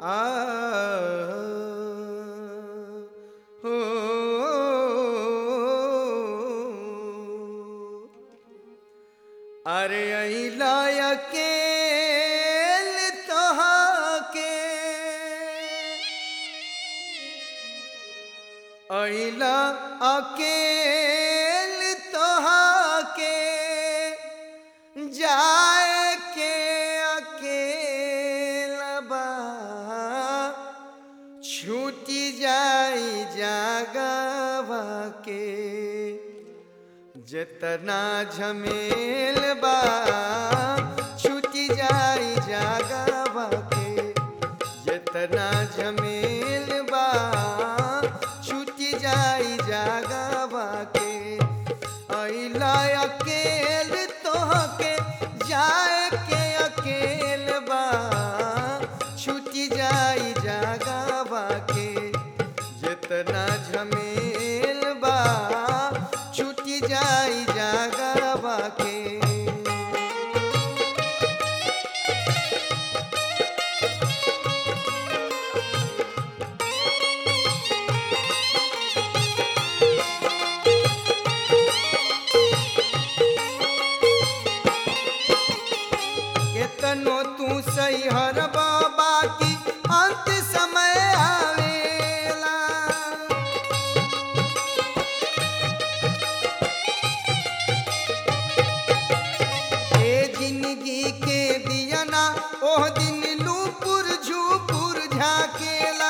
आ हो अरे अइला अकेल तोहके अइला अकेल तोहके जाए के अकेला बा छूटी जाई जागवा के जितना झमेल बा छूटी जाई जागवा के जितना झमेल बा छूटी जाई जागवा के अइला अकेल तोहके जाए के अकेल बा छूटी जाई जागवा के जितना झमेल बा छूटी जाई जागवा के केतनो तू सही हर बाबा की अंत समय आवेला ए जिंदगी के दियना ओह दिन लूपुर झूपुर झाकेला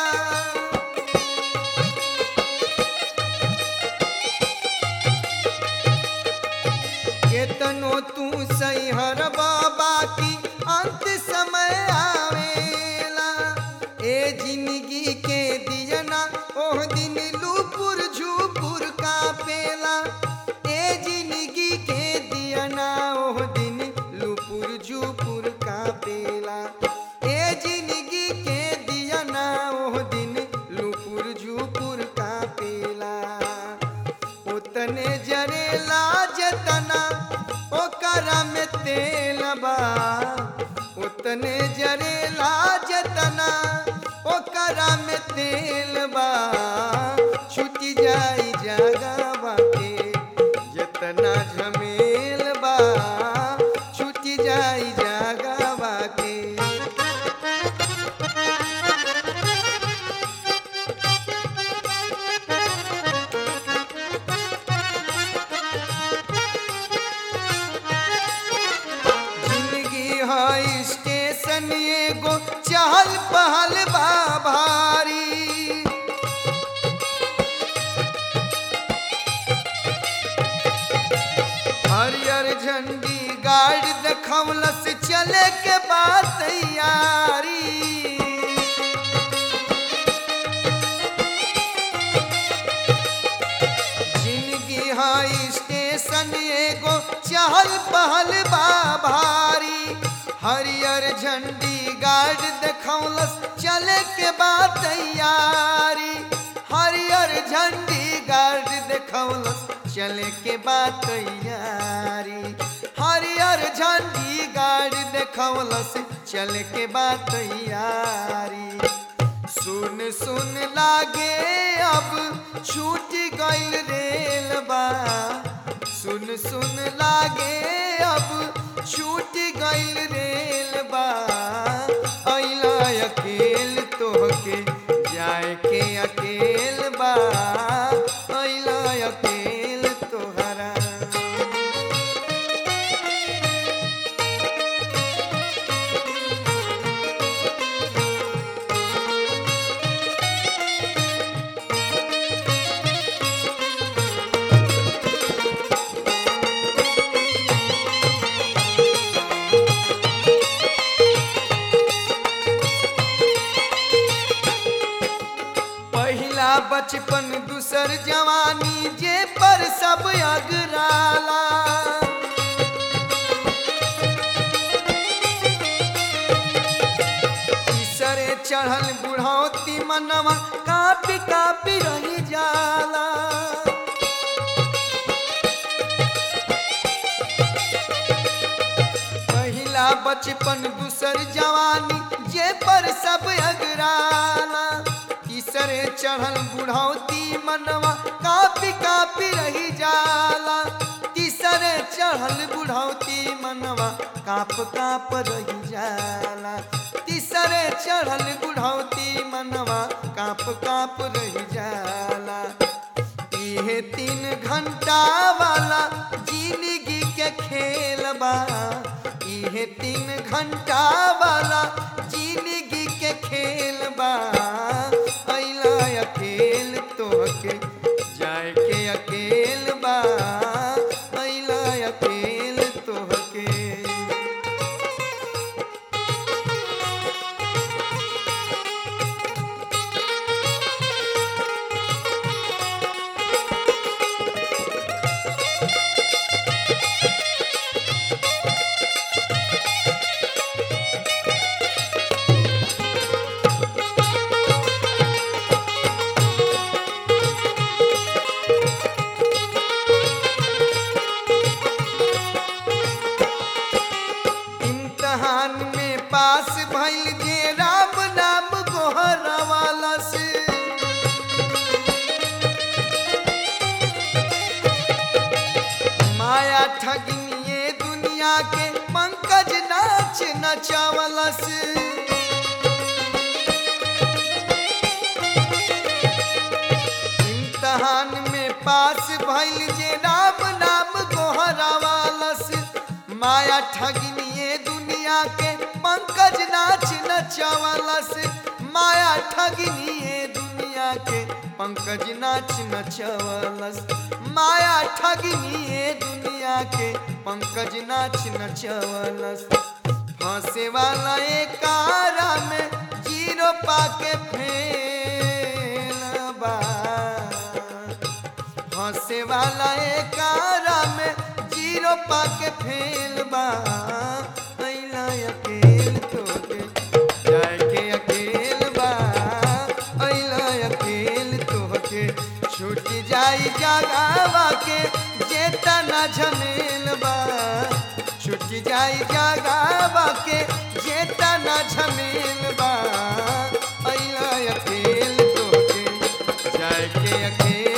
केतनो तू सही हर बाबा की अंत समय आवेला ए जिंदगी के दियना ओह दिन लूपुर झूपुर का पेला ए जिंदगी के दियना ओह दिन लूपुर झूपुर का पेला ए जिंदगी के दियना ओह दिन लूपुर झूपुर का पेला उतने जरेला जतना ओकरा में तेल बा उतने जरेला जतना ओकरा में तेल बा छुटी जाई जागवा के जतना झमेल बा छुटी जाई जागवा के जिंदगी है स्टेशन एगो चहल पहल बा भारी हरियर झंडी गाड़ देखवलस चले के बाद तैयारी जिंदगी है स्टेशन एगो चहल पहल बा भारी हरियर झंडी गार्ड देखौलस चले के बाद तैयारी हरियर झंडी गार्ड देखौलस चले के बाद तैयारी हरियर झंडी गार्ड देखौलस चले के बाद तैयारी सुन सुन लागे अब छूट गइल रेल बा सुन सुन लागे अब छूट गइल रेल बा अइला अकेल तोहके जाए के अकेल बा अइला अकेल तोहरा पहिला बचपन दूसर जवानी जे पर सब अगराला तीसरे चढ़ल बुढ़ौती मनवा कापी कापी रही जाला पहिला बचपन दूसर जवानी जे पर सब अगराला तीसरे चढ़ल बुढ़ौती मनवा कापी कापी रही जाला तीसरे चढ़ल बुढ़ौती मनवा काप काप रही जाला तीसरे चढ़ल बुढ़ौती मनवा काप काप रही जाला इहे तीन घंटा वाला जिंदगी के खेल बा इहे तीन घंटा वाला जिंदगी के खेल बा अइला अकेल तोहके जाए के अकेल बा अइला अकेल तोहके इम्तहान में पास भइल जे राम नाम गोहरवाला से माया ठगनिए दुनिया के पंकज नाच नचावला से इम्तहान में पास भइल जे राम नाम गोहरावालस माया ठगनिए दुनिया के पंकज नाच नचावलस माया ठगनिए दुनिया के पंकज नाच नचवलस माया ठगनिए दुनिया के पंकज नाच नचवलस हंसे वाला एक कारा में जीरो पाके फेल बा हंसे वाला एक कारा में जीरो पाके फेल बा अइला अकेल तोके जाए के अकेल बा अइला अकेल तोके छूट जाई जगावा के जेता ना झमेल बा छूट जाई जगावा के जेता ना झमेल बा अइला अकेल तोके जाए के अकेल